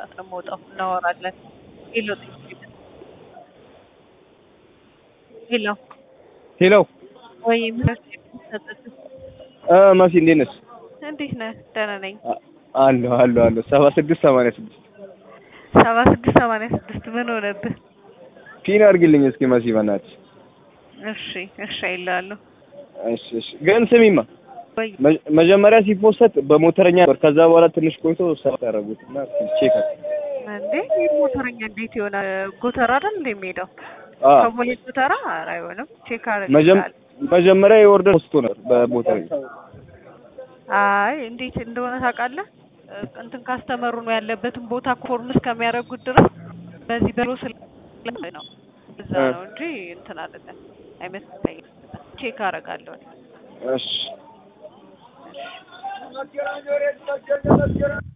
ሰዓት ነው የምወጣው። እናወራለን። ሄሎ ሄሎ ሄሎ ወይ ምህረት እ መሲ እንዴት ነሽ? እንዴት ነህ? ደህና ነኝ። አለሁ አለሁ አለሁ ሰባ ስድስት ሰማንያ ስድስት ሰባ ስድስት ሰማንያ ስድስት ምን ሆነብህ? ፒን አድርግልኝ እስኪ መሲ በእናትሽ። እሺ እሺ አይልሃለሁ። እሺ እሺ ግን ስሚማ ወይ መ- መጀመሪያ ሲፖሰት በሞተረኛ ነበር። ከዛ በኋላ ትንሽ ቆይቶ ሰባት ያደረጉት እና ቼክ እንዴ ይህ ሞተረኛ እንዴት ይሆናል? ጎተራ አይደል እንደ የሚሄደው አ ከቦሌ ጎተራ ኧረ አይሆንም። ቼክ መጀም አደርግልሃለሁ። መጀመሪያ የኦርደር ፖስቶ ነበር በሞተረኛ አይ እንዴት እንደሆነ ታውቃለህ? እ፣ እንትን ካስተመሩ ነው ያለበትን ቦታ ኮርም እስከሚያደርጉት ድረስ በዚህ በሮ ስለ ነው እዛ እ። ነው እንጂ እንትን አይደለም አይመስለኝም። ቼክ አደርጋለሁ። እሺ